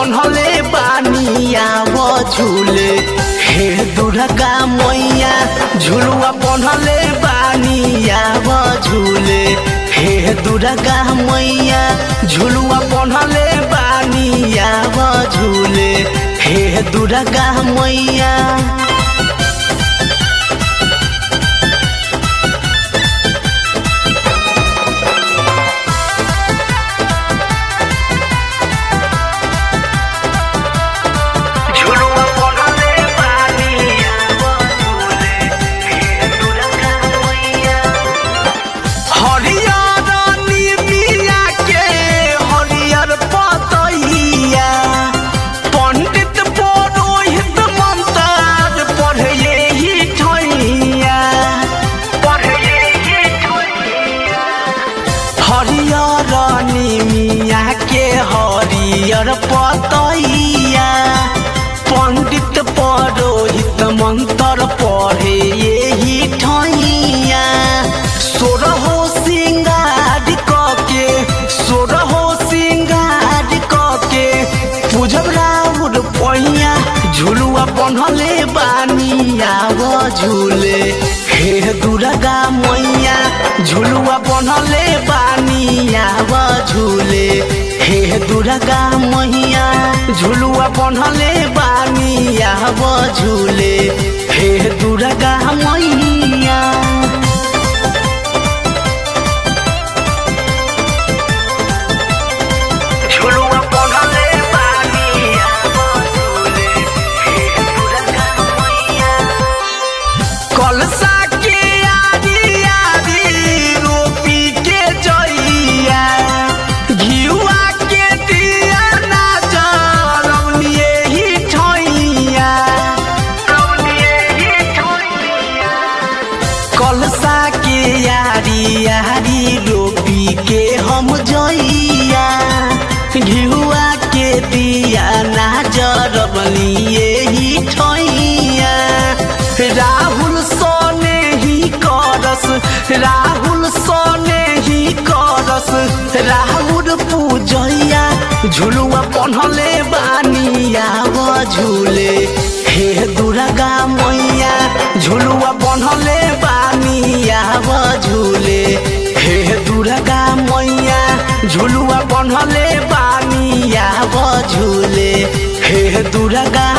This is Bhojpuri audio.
बनहले बानिया वो झूले हे दुर्गा मैया झुलुआ बनहले बानिया वो झूले हे दुर्गा मैया झुलुआ बनहले बानिया वो झूले हे दुर्गा मैया झुलुआ बनहले बानिया वो झूले हे दुर्गा मैया हरियर निमिया के हरियर पतैया पंडित पुरोहित मंत्र पढ़े ही ठैया पढ़े ही ठैया हरियर निमिया के हरियर पतैया पंडित पुरोहित मंत्र पढ़े ही ठैया सोरहो सिंगार कके सोरहो सिंगार कके पूजब राउर पैया झुलुआ बनहले बानिया वो झूले हे दुर्गा मैया झुलुआ बनहले बानिया वो झूले हे दुर्गा मैया झुलुआ बनहले बानिया वो झूले हे दुर्गा मैया झुलुआ बनहले बानिया वो झूले हे दुर्गा मैया कलसा के आरी आरी रोपी के जइया घिउआ के दिया ना जरौनिए ही ठइया रौनिए ही ठइया कलसा के यारी यारी रोपी के हम जइया घिउआ के दिया ना जरबलिए ही ठइया राहुल सोने ही करस राहुल सोने ही करस राहुल पूजैया झुलुआ पन्हले बानिया वो झूले हे दुर्गा मैया झुलुआ पन्हले बानिया वो झूले हे दुर्गा मैया झुलुआ पन्हले बानिया वो झूले हे दुर्गा